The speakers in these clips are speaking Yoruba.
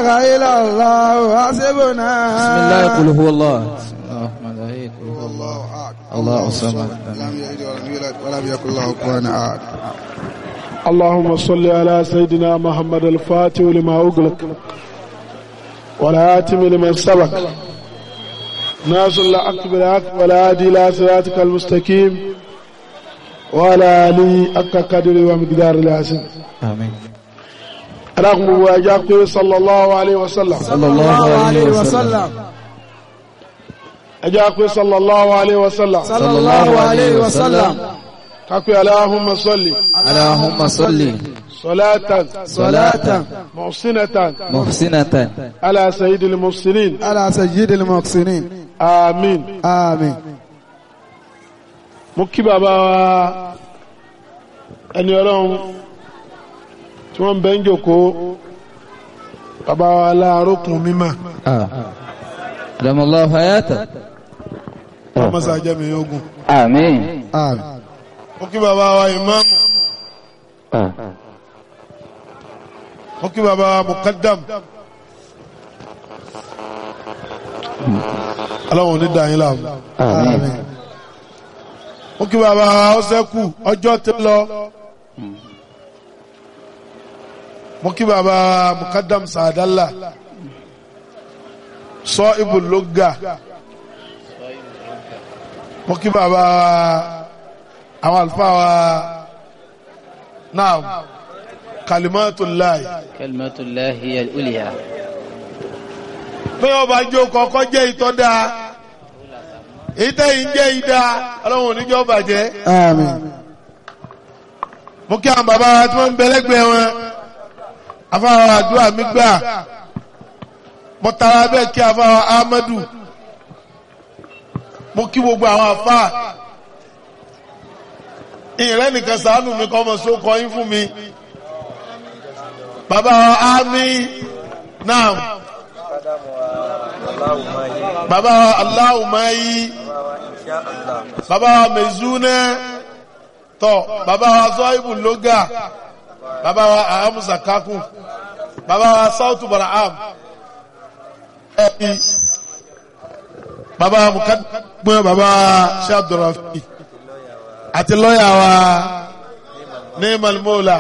إلا الله حسبنا بسم الله قل هو الله بسم الله الرحمن الرحيم قل هو الله الله الصمد لم يلد ولم يولد ولم يكن له كفوا أحد اللهم صل على سيدنا محمد الفاتح لما أغلق والآتم لمن سبق ناصر الحق بالحق والهادي إلى صراطك المستقيم وعلى آله حق قدر ومقدار العظيم آمين رغم واجاك صلى الله عليه وسلم صلى الله عليه وسلم أجاك صلى الله عليه وسلم صلى الله عليه وسلم كاكو اللهم صل اللهم صل صلاة صلاة محسنة محسنة على سيد المحسنين على سيد المحسنين آمين آمين mo kí bàbá wa ẹni ọlọ́run tí wọ́n ń bẹ́ ń jòkó bàbá wa láàrókùn mímọ̀ آه. أدام الله حياته ọmọsá jẹ́mi ogun آمين آمين mo kí bàbá wa ìmáàmù آه. mo kí bàbá wa mukaddam ọlọ́run ní dàáyín láàmú آمين mo kí bàbá wa ọ́sẹ́kù ọjọ́ tó lọ mo kí bàbá wa mukaddam sàdálà sọ ibùlógà mo kí bàbá wa àwọn àlùfáà wa náà kalimatullahi كلمة الله هي الأولية pé ọba jó kọ́kọ́ jẹ́ ìtọ́da ìtẹ́yìn jẹ́ ìdá ọlọ́run oníjọ́ bàjẹ́ آمين mo kí àwọn bàbá wa tí wọ́n ń bẹ lẹ́gbẹ̀ẹ́ wọn afáwa àdúrà mi gbà mo tara bẹ́ẹ̀ kí afáwa Ahmadu mo kí gbogbo àwọn afá ìrẹ́ nìkan sàánù mi kọ́ ọmọ sókọ yín fún mi bàbá wa Ami náà bàbá wa Aláwùmáyí bàbá wa Mezúnẹ́ tọ bàbá wa zọ́ìbù lóga bàbá wa ahamusa kakun bàbá wa sautu baraham ẹbí bàbá wa mukadumẹ bàbá wa shabdurafi àti lọ́yà wa ní malmola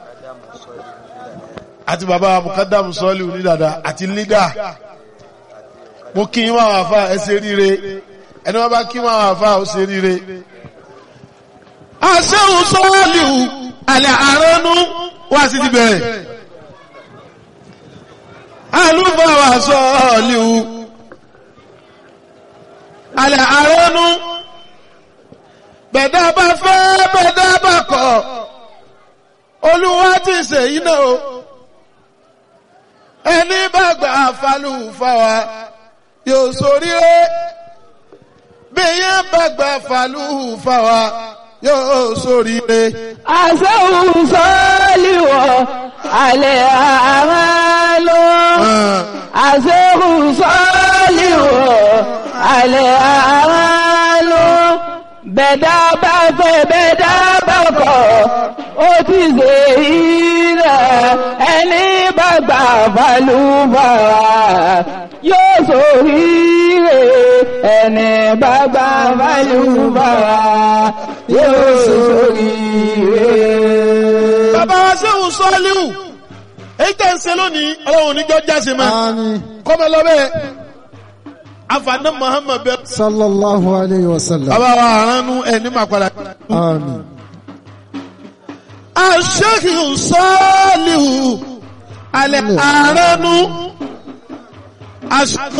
àti bàbá wa mukadamu sọ́ọ̀lì onídàdà àti lídà mo kí wọn àwọn afa ẹ ṣe ríire ẹni wọn bá kí wọn àwọn afa ó ṣe ríire aṣẹ́hùn sọ́ọ̀lìhù alẹ́ àránú wá sí ti bẹ̀rẹ̀ alúbàwà sọ́ọ̀lìhù alẹ́ àránú bẹ̀dá bá fẹ́ bẹ̀dá bá kọ̀ olúwa ti ṣe iná o ẹni bá gbà falúfàwà yóò ṣoríire bí yẹn bá gbà falúfàwà yóò ṣoríire. àṣẹ́hùn sọ́ọ́lìwọ̀ alẹ́ àmàlò àṣẹ́hùn sọ́ọ́lìwọ̀ alẹ́ àmàlò bẹ̀dá bá fẹ́ bẹ̀dá bá kọ̀ ó ti ṣe ilẹ̀ ẹni bá gbà balùbàrà yóò ṣoríire ẹni bá gbà balùbàrà yóò ṣoríire. bàbá wa sẹ́hùn sọ́ọ́líhù èyí tẹ̀ ń ṣe lónìí ọlọ́run níjọ́ jáse mọ́ آمين kọ́mọ lọ́bẹ̀ afaná muhammed bẹ́ẹ̀. صلى الله عليه وسلم bàbá wa àránú ẹni máa padà. آمين aṣẹ́hùn sọ́ọ́líhù alẹ́ àránú.